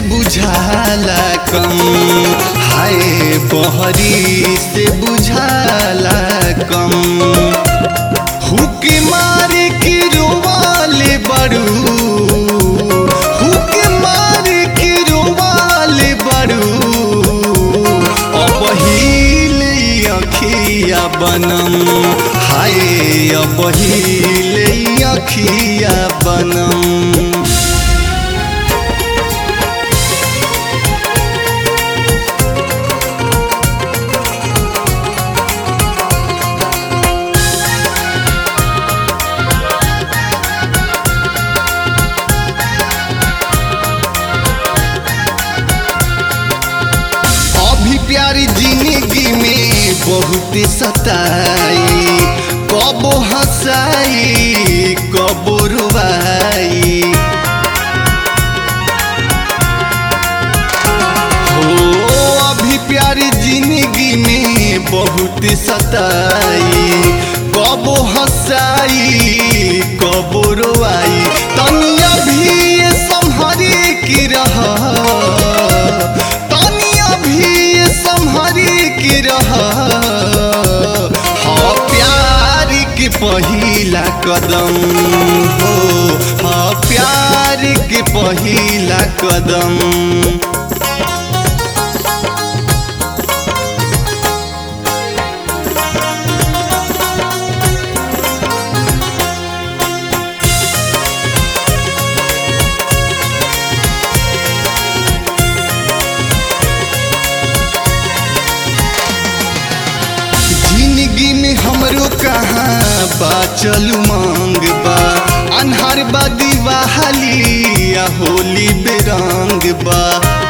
बुझाला कम हाय बहरी से बुझाला कम हुक मार के रोवाले बड़ू हुक मार के रोवाले बड़ू अपहिल अखिया बनम हाय अपहिल अखिया बनम अभी प्यारी जिंदगी में बहुत सताई कबो हंसाई कबो रुवाई हो अभी प्यारी जिंदगी में बहुत सताई कबो हंसाई कबो रोआई तनिया भी ये संहरी की रह तनिया भी ये संहरी की रह हाँ प्यार के पहिला कदम हो हाँ प्यार के पहिला कदम जिंदगी में हमरो कहाँ बाचल मांग बा अन्हार बा दिवाली या होली बेरंग बा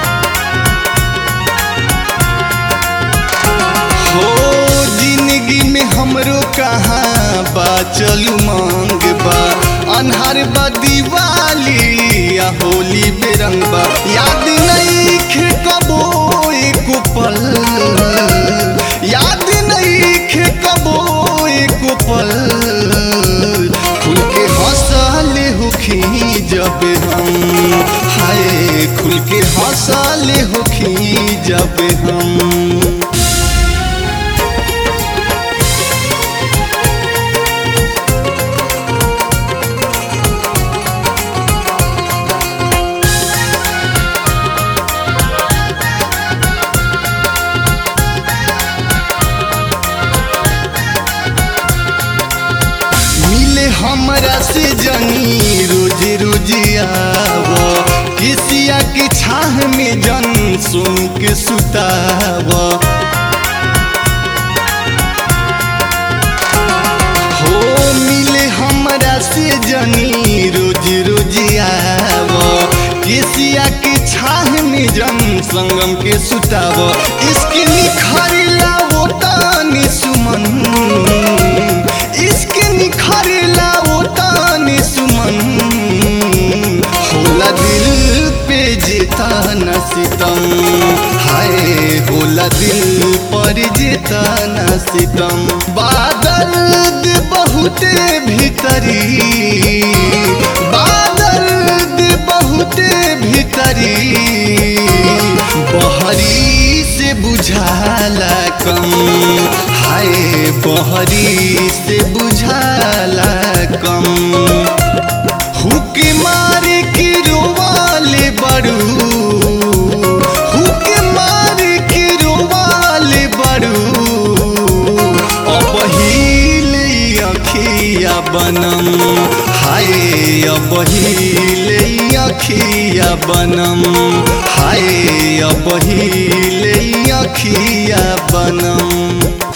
हो जिंदगी में हमरो कहाँ बाचल मांग बा अन्हार बा दिवाली या होली बेरंग बा याद नहीं खे कबो एको पल याद नहीं खे कबो एको पल खुल के हंसले होखी जब हम हाय खुल के हंसले होखी जब हम मिले हमरा से जनी रोज रोज आव किसिया के छाह में जन सुन के सुताव हो मिले हमरा से जनी रोज रोज आव किसिया के छाह में जन संगम के सुताव इसके निखरला वो तानी सुमन इसके निखरला वो तानी सुमन होला दिल पे जेता न सितम हाय होला दिल पर जेता न सितम बादल बहुते भीतरी बादल बहुते भीतरी बहरी से बुझाला कम हाय बहरी से बुझाला कम हुक मार के रोवाले बड़ू हुक मार के रोवाले बड़ू अपहिल अखिया बनम हाय अपहिल अखिया बनम हाय अपहिल अखिया बनम